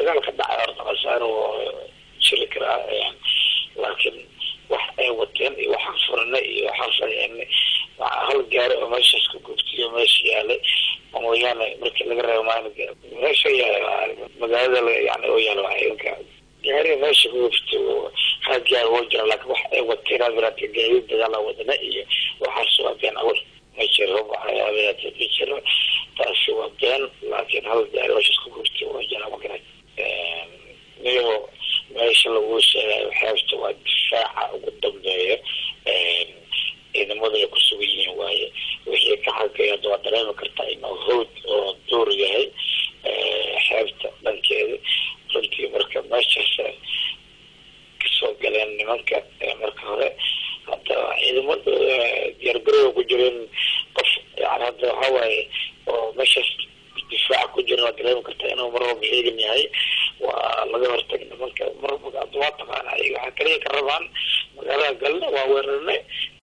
dagaal ka dhacay horta khasaaro jiri karaa laakiin wax ay wateen iyo waxaan furanay iyo waxaan sameynay hal gaari oo meeshaas ka gubtiyo meesha yaalay mooyaane markii laga reebo maalinka meesha yaal magaalada yani oo yaalo ciidanka gaari meesha ka gubti hal gaari oo jira laakiin wax ay wateen adirata gaadiid dagaala wadana iyo waxaas waa been awal ma jiro adirata ma jiro taasi waa been laakiin hal gaari meeshaas ka gubti waa jira magara niyo meesha lagu sheegayo xeebta waa difaaca ugu dambeeya ciidamadu ay kusugan yihiin waaye wixii ka xagaya waa dareemi kartaa inuu hawd oo duur yahay xeebta dhankeeda runtii marka meeshaas kasoo galeen nimanka marka hore hadda ciidamada diyaargarowga ku jireen qof yani hadda waxawaaye oo meeshaas difaaca ku jiran waa dareemi kartaa inuu mar walba ciidan yahay waa laga hortagay nimanka mar waa taqaana ayaga waxaa kaliya ka rabaan magaalada galna waa weerarnay